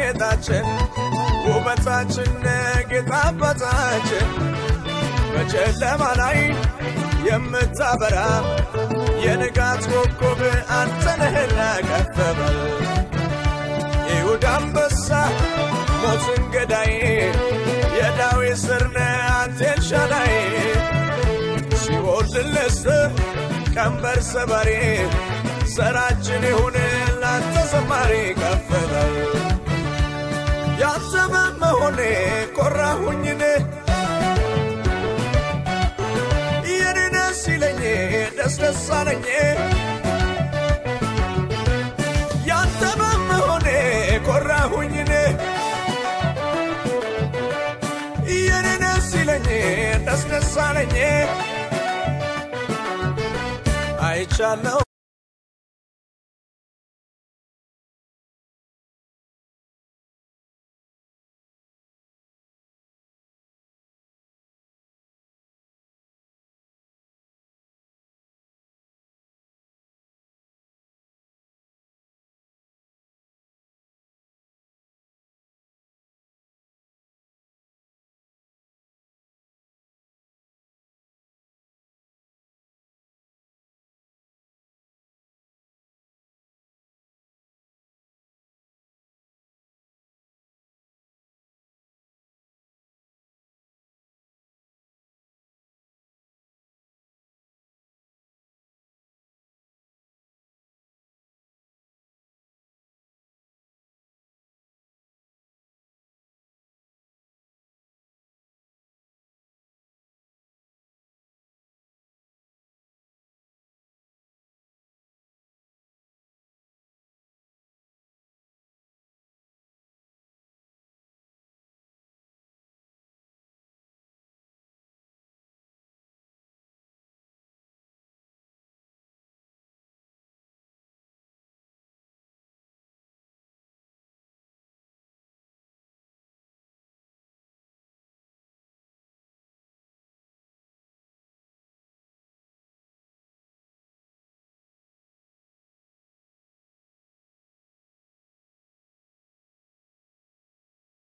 ጌጣችን ውበታችን ጌጣ አባታችን በጨለማ ላይ የምታበራ የንጋት ኮከብ አንተ ነህና ከፍ በል ይሁዳ አንበሳ ሞትን ገዳይ የዳዊት ስር ነህ አንተ ኤልሻዳይ ሲኦል ድል ነስተህ ቀንበር ሰባሪ ዘራችን ይሁን ላንተ ዘማሪ ከፍ በል ያንተ በመሆኔ ኮራሁኝን የኔ ደስ ይለኝ ደስ ደስ አለኝ ያንተ በመሆኔ ኮራሁኝን የኔ ደስ ይለኝ ደስ ደስ አለኝ አይቻለው